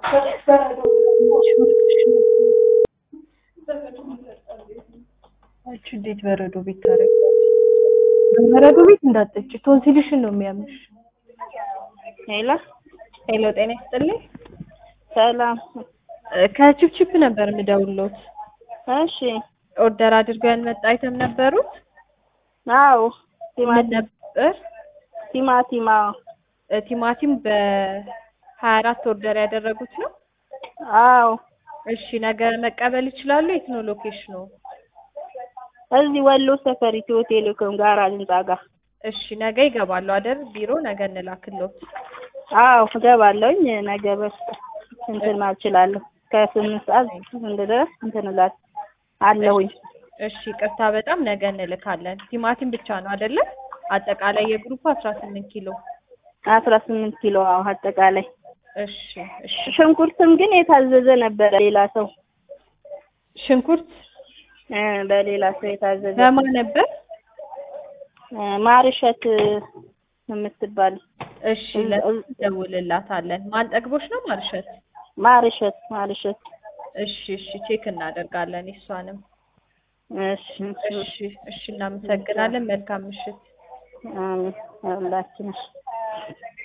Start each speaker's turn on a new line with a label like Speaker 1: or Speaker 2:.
Speaker 1: አንቺ እንዴት በረዶ ቤት ታደርጊያለሽ? በበረዶ ቤት እንዳትጠጪ ቶንሲልሽን ነው የሚያምሽ።
Speaker 2: ሄሎ
Speaker 1: ሄሎ ጤና ይስጥልኝ።
Speaker 2: ሰላም።
Speaker 1: ከቺፕቺፕ ነበር የምደውልዎት።
Speaker 2: እሺ።
Speaker 1: ኦርደር አድርገው ያልመጣ አይተም ነበሩት?
Speaker 2: አዎ።
Speaker 1: ምን
Speaker 2: ቲማቲም
Speaker 1: ነበር?
Speaker 2: ቲማቲም። አዎ።
Speaker 1: እ ቲማቲም በሀያ አራት ኦርደር ያደረጉት ነው?
Speaker 2: አዎ።
Speaker 1: እሺ ነገ መቀበል ይችላሉ? የት ነው ሎኬሽኑ?
Speaker 2: እዚህ ወሎ ሰፈር ኢትዮ ቴሌኮም ጋራጅ ህንጻ ጋር።
Speaker 1: እሺ ነገ ይገባሉ አይደል? ቢሮ ነገ እንላክልዎት።
Speaker 2: አዎ እገባለሁኝ። ነገ በስ እንትን ማለት እችላለሁ። ከስምንት ሰዓት ድረስ እንትን እላለሁ አለሁኝ።
Speaker 1: እሺ ቅርታ በጣም ነገ እንልካለን። ቲማቲም ብቻ ነው አይደለ? አጠቃላይ የግሩፕ አስራ ስምንት ኪሎ።
Speaker 2: አስራ ስምንት ኪሎ አዎ አጠቃላይ።
Speaker 1: እሺ እሺ።
Speaker 2: ሽንኩርትም ግን የታዘዘ ነበረ ሌላ ሰው
Speaker 1: ሽንኩርት
Speaker 2: እ በሌላ ሰው የታዘዘ
Speaker 1: በማን ነበር?
Speaker 2: እ ማርሸት የምትባል
Speaker 1: እሺ ለደውልላታለን። ማን ጠግቦሽ ነው ማርሸት?
Speaker 2: ማርሸት ማርሸት።
Speaker 1: እሺ እሺ ቼክ እናደርጋለን እሷንም።
Speaker 2: እሺ
Speaker 1: እሺ እሺ እናመሰግናለን። መልካም ምሽት።
Speaker 2: አሜን ሁላችን